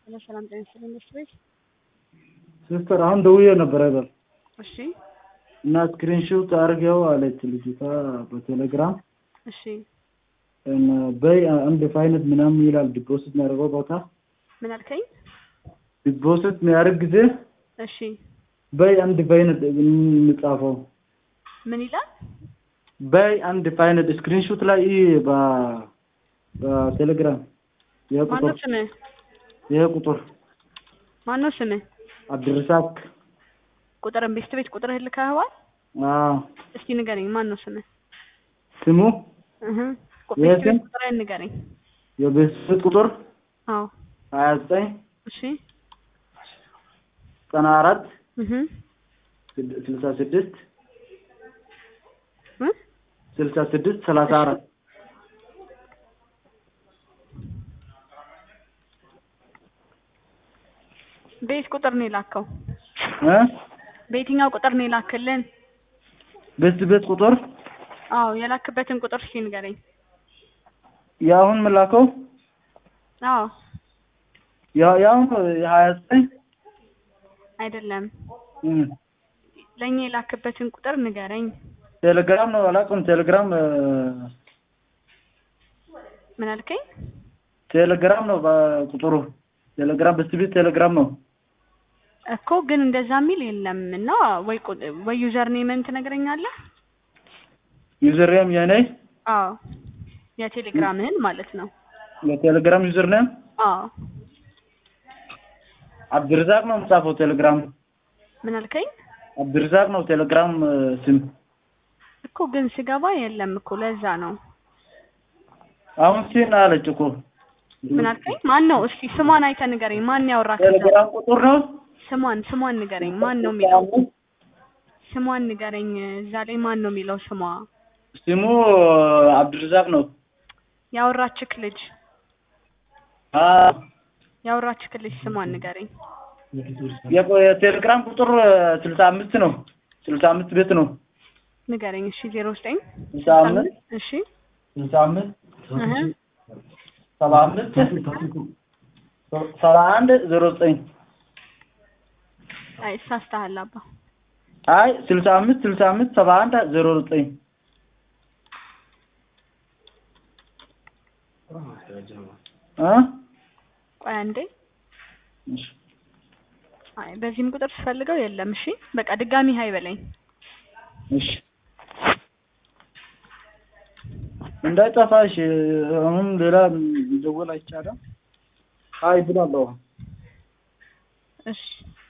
ሄሎ ሰላም ጤና ይስጥልኝ ቤት ሲስተር አሁን ደውዬ ነበር አይደል እሺ እና ስክሪንሾት አድርገው አለች ልጅቷ በቴሌግራም እሺ እና በይ አንድ ፋይነት ምናምን ይላል ዲፖዚት የሚያደርገው ቦታ ምን አልከኝ? ዲፖዚት የሚያደርግ ጊዜ እሺ በይ አንድ ፋይነት የምጻፈው ምን ይላል? በይ አንድ ፋይነት ስክሪንሾት ላይ ይህ በ- በቴሌግራም ይሄ ማነው ቁጥር ስምህ? ይሄ ቁጥር ማነው ስምህ? አብድርሳቅ ቁጥርን ቤስት ቤት ቁጥርህን ልከኸዋል? አዎ እስቲ ንገረኝ። ማን ነው ስምህ? ስሙ እህ ቁ- የት? ቤስት ቤት ቁጥርህን ንገረኝ። የቤተሰብ ቁጥር አዎ ሀያ ዘጠኝ እሺ ዘጠና አራት እህ ስድ- ስልሳ ስድስት እ ስልሳ ስድስት ሰላሳ አራት ቤት ቁጥር ነው የላከው? እ በየትኛው ቁጥር ነው የላክልን? ቤት ቤት ቁጥር አዎ የላክበትን ቁጥር እስቲ ንገረኝ። የአሁን ምላከው አዎ ያ- የአሁን የሀያ ዘጠኝ አይደለም እ ለእኛ የላክበትን ቁጥር ንገረኝ። ቴሌግራም ነው አላውቅም። ቴሌግራም እ ምን አልከኝ? ቴሌግራም ነው በቁጥሩ ቴሌግራም በስቲ ቤት ቴሌግራም ነው። እኮ ግን እንደዛ የሚል የለም እና ወይ ቁ- ወይ ዩዘር ኔምን ትነግረኛለህ? ዩዘርኔም የኔ አዎ የቴሌግራምህን ማለት ነው። የቴሌግራም ዩዘርኔም አዎ አብድርዛቅ ነው የምጻፈው። ቴሌግራም ምን አልከኝ? አብድርዛቅ ነው ቴሌግራም እ ስም እኮ ግን ስገባ የለም እኮ ለዛ ነው። አሁን ሲን አለች እኮ ምን አልከኝ? ማን ነው? እስቲ ስሟን አይተህ ንገረኝ። ማን ያወራክ? እዛ? ቴሌግራም ቁጥር ነው ስሟን ስሟን ንገረኝ። ማን ነው የሚለው? ስሟን ንገረኝ። እዛ ላይ ማን ነው የሚለው ስሟ? ስሙ አብድርዛቅ ነው። ያወራችክ ልጅ አ ያወራችክ ልጅ ስሟን ንገረኝ። የቆ- የቴሌግራም ቁጥር ስልሳ አምስት ነው። ስልሳ አምስት ቤት ነው። ንገረኝ። እሺ ዜሮ ዘጠኝ ስልሳ አምስት እሺ ስልሳ አምስት እህ ሰባ አምስት ሰባ አንድ ዜሮ ዘጠኝ አይ ሳስተሃል አባ አይ ስልሳ አምስት ስልሳ አምስት ሰባ አንድ ዜሮ ዘጠኝ እ ቆይ አንዴ እሺ አይ በዚህም ቁጥር ስፈልገው የለም። እሺ በቃ ድጋሚ ሀይ በለኝ። እሺ እንዳይጠፋሽ አሁን ሌላ ደወል አይቻልም። አይ ብላለሁ። እሺ